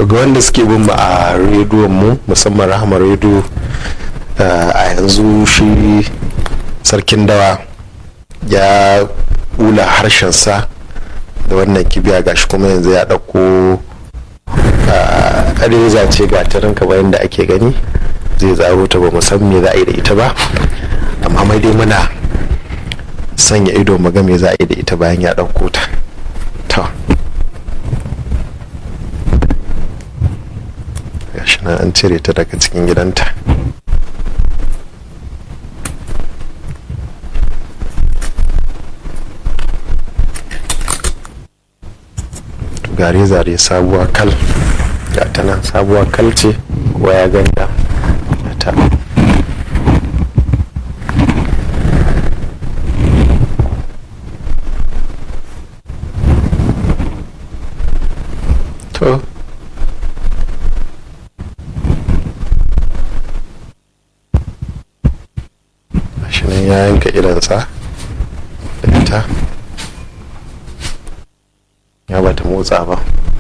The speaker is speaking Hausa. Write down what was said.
to ga wanda suke bin mu a rediyon mu musamman rahama rediyo a yanzu shi sarkin dawa ya ula harshensa da wannan kibiya gashi kuma yanzu ya ɗauko reza ce ga tarin kamar yadda ake gani zai zaro ta ba mu san me za a yi da ita ba amma mai dai muna sanya ido mu ga me za a yi da ita bayan ya ɗauko ta to gashi nan an cire ta daga cikin gidanta gare zare sabuwa kal ga ta nan sabuwa kal ce kowa ya ganta ta to shi nan ya yanka idansa da ita ya bata motsa ba